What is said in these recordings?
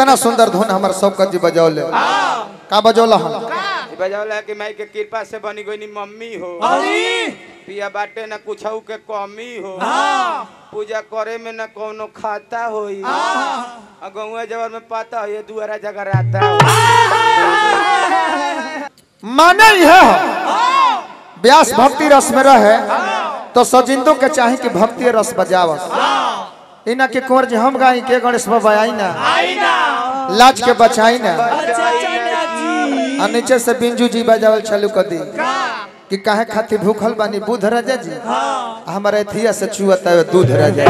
कितना सुंदर धुन हमार शौकत जी बजौले का बजौला हम बजावला कि माई के कृपा से बनी गई नी मम्मी हो पिया बाटे न कुछ के कमी हो पूजा करे में न कोनो खाता होई आ गौवा जवर में पाता हो ये दुआरा जगह रहता हो माने यह व्यास भक्ति रस में रहे तो सजिंदो के चाहे कि भक्ति रस बजावस इना के कुंवर जी हम गाई के गणेश बाबा आई ना लाज के बचाई ना आ नीचे से बिंजू जी बजावल चालू कर दी कि काहे खातिर भूखल बानी बुध राजा जी आ हमारे थिया से चुअता है दूध राजा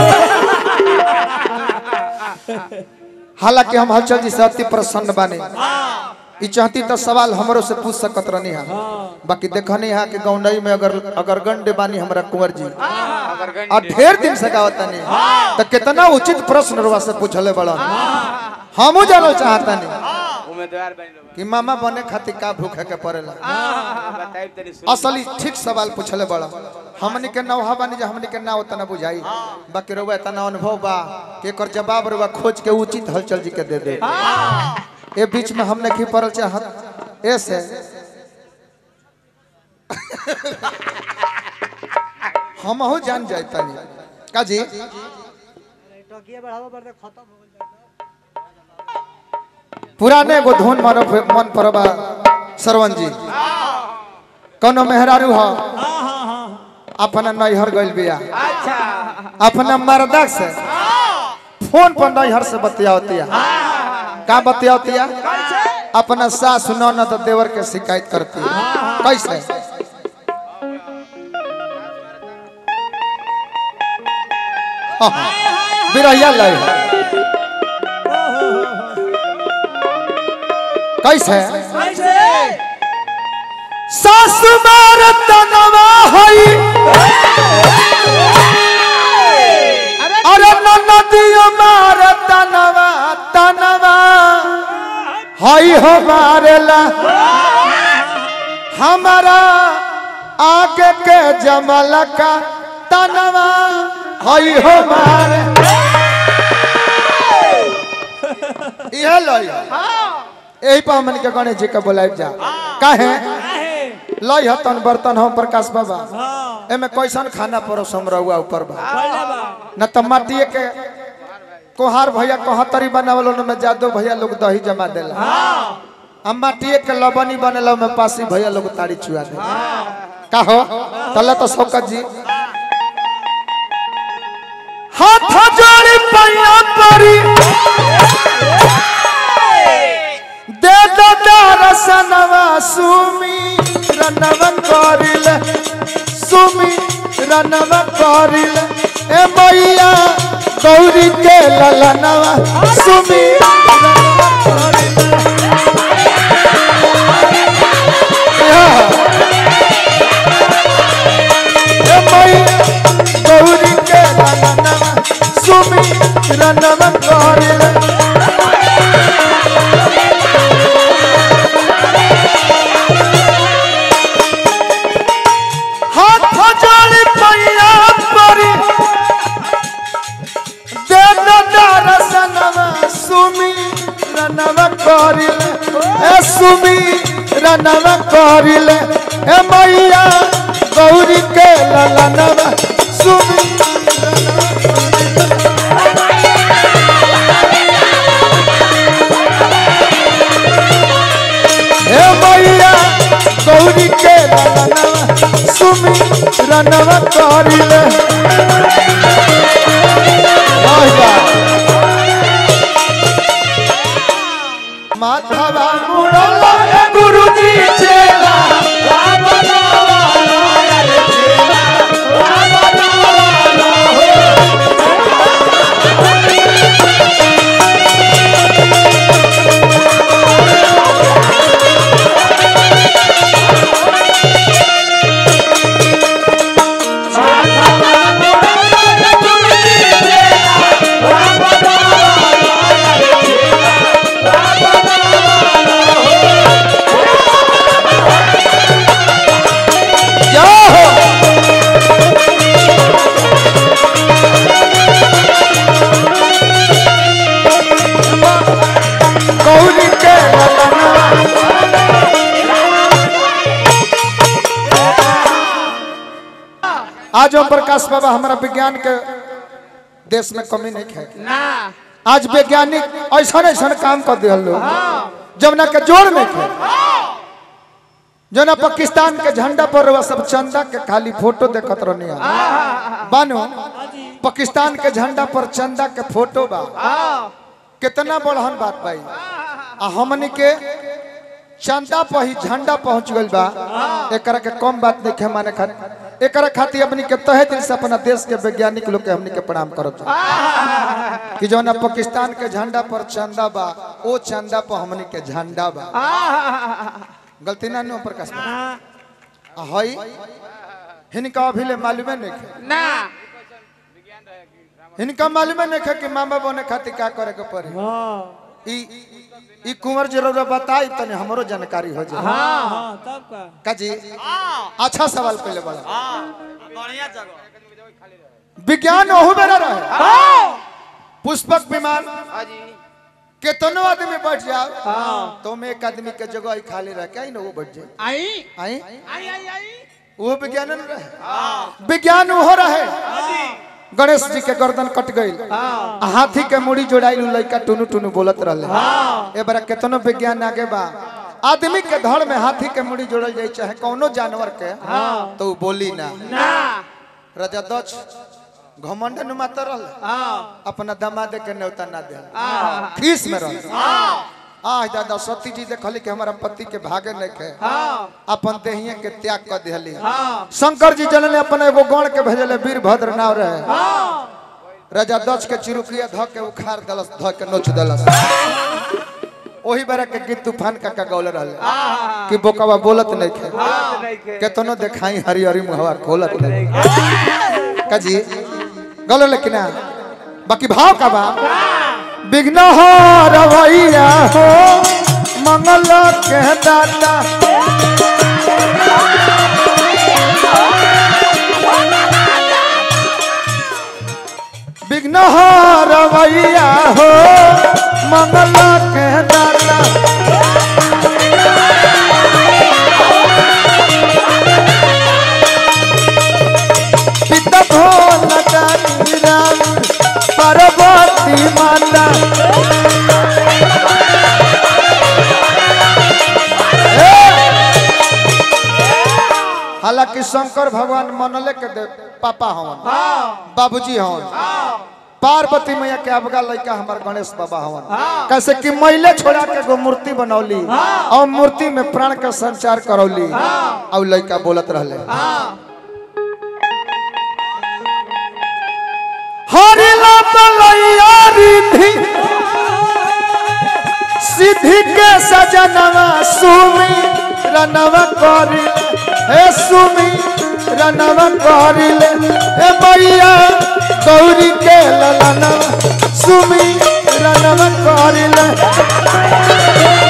हालांकि हम हलचल जी से अति प्रसन्न बानी ई चाहती तो सवाल हमरो से पूछ सकत रहनी हा बाकी देखनी हा कि गौंडई में अगर अगर गंडे बानी हमरा कुंवर जी अगर गई और ढेर दिन से गावत नहीं तो कितना उचित प्रश्न रुआ से पूछले बड़ा हमू जानल चाहता नहीं उम्मीदवार बन लो कि मामा बने खातिर का भूखे के पड़ेला बताई तनी सुन असली ठीक सवाल पूछले बड़ा हमनी के नौहा बानी जे हमनी के ना उतना बुझाई बाकी रुआ इतना अनुभव बा कि एकर जवाब रुआ खोज के उचित हलचल जी के दे दे ए बीच में हमने की पड़ल चाहत ऐसे हमहू जान जाए तनी का जी पुराने गो धुन मन मन परबा सरवन जी कोनो मेहरारू हो अपना नैहर गइल बिया अच्छा अपना मर्दा से फोन पर नैहर से बतियावतिया का बतियावतिया अपना सास ननद देवर के शिकायत करती है कैसे हाँ, हाँ, बिरहिया लय कैसे सास मार तनवा हई अरे नदियो मार तनवा तनवा हई हो मारेला हमारा आगे के जमल का तनवा हई हो मारे यह लो यही पर हमन के गणेश जी के बुलाए जा काहे लई हतन बर्तन हम प्रकाश बाबा एमे कैसन खाना परोस हम रहुआ ऊपर बा न त माटिए के कोहार भैया कोहतरी बनावल में जादू भैया लोग दही जमा देला हम माटिए के लबनी बनेला में पासी भैया लोग ताड़ी चुआ दे का हो तले तो शौकत जी हाथ जोड़ी पैया परी दे दो दरसनवा सुमी रनव करिल सुमी रनव करिल ए मैया गौरी के ललनवा सुमी रनवा करिल ए मैया गौरी के ललनवा सुमी रनव करिल हाथ जोड़ी पैया परी दे दरसनवा सुमी रनवा करिल ए सुमी रनवा करिल ए मैया गौरी के ललनवा सुमी हे मैया गौरी के ललनवा सुमी रनवा करिले माधवा मुड़ल गुरुजी चेला Bye. आज ओम प्रकाश बाबा हमारा विज्ञान के देश में कमी नहीं है ना आज वैज्ञानिक ऐसा ऐसा काम कर दिया लोग जमुना के जोड़ में थे जो ना पाकिस्तान के झंडा पर वह सब चंदा के खाली फोटो देखत रहनी बानो पाकिस्तान के झंडा पर चंदा के फोटो बा कितना बड़हन बात भाई आ हमनी के चंदा पर ही झंडा पहुंच गइल बा एकरा के कम बात नहीं है माने खातिर एकरा खातिर अपनी के तहे दिल से अपना देश के वैज्ञानिक लोग के हमनी के प्रणाम करब कि जो ना पाकिस्तान के झंडा पर चंदा बा ओ चंदा पर हमनी के झंडा बा गलती ना नो प्रकाश बा। आ हई हिनका अभी ले मालूमे नहीं है ना हिनका मालूमे नहीं है कि मामा बने खातिर का करे के पड़ी ई ई कुंवर जरूर बताई तने हमरो जानकारी हो जाए हाँ तब का काजी अच्छा सवाल पहले बड़ा बढ़िया जगह विज्ञान ओहू में ना रहे पुष्पक विमान हाजी केतनो आदमी बैठ जाओ तो में एक आदमी के जगह ही खाली रह के आई ना वो बैठ जाए आई आई आई आई आई वो विज्ञान न रहे विज्ञान हो रहे गणेश जी के गर्दन कट गई हाथी के मुड़ी जोड़ाइल उ लइका टुनु टुनु बोलत रहले ए बार केतनो विज्ञान आगे बा आदमी के धड़ में हाथी के मुड़ी जोड़ल जाई चाहे कौनो जानवर के तो उ बोली ना ना राजा दक्ष घमंड न मातर रहले अपना दमाद के न्योता ना दे खीस में रह आह दादा सती जी देखली कि हमारा पति के भागे नहीं के अपन देहिए के त्याग कर दिहली शंकर जी जनल ने अपन एगो गण के भेजले वीरभद्र नाव रहे राजा दक्ष के चिरुकिया ध के उखाड़ दलस ध के नोच दलस ओही बारे के गीत तूफान का का गौल रहले कि बोकवा बोलत नहीं खे नहीं के केतनो देखाई हरी हरी मुहवा खोलत नहीं काजी गौल लेकिन ना बाकी भाव का बा विघ्न हो रवैया हो मंगल के दाता विघ्न हो रवैया हो मंगल के दाता पिता भोल काली राम पार्वती माता हालांकि शंकर भगवान मनले के दे पापा हवन बाबूजी हवन पार्वती मैया के अबगा लड़का हमार गणेश बाबा हवन कैसे कि मैले छोड़ा के एगो मूर्ति बनौली और मूर्ति में प्राण का संचार करौली और लड़का बोलत रहले हरि लैया रिधि सिद्धि के सजनवा सुमी रनवा करिले हे सुमी रनवा करिले हे मैया गौरी के ललनवा सुमी रनवा करिले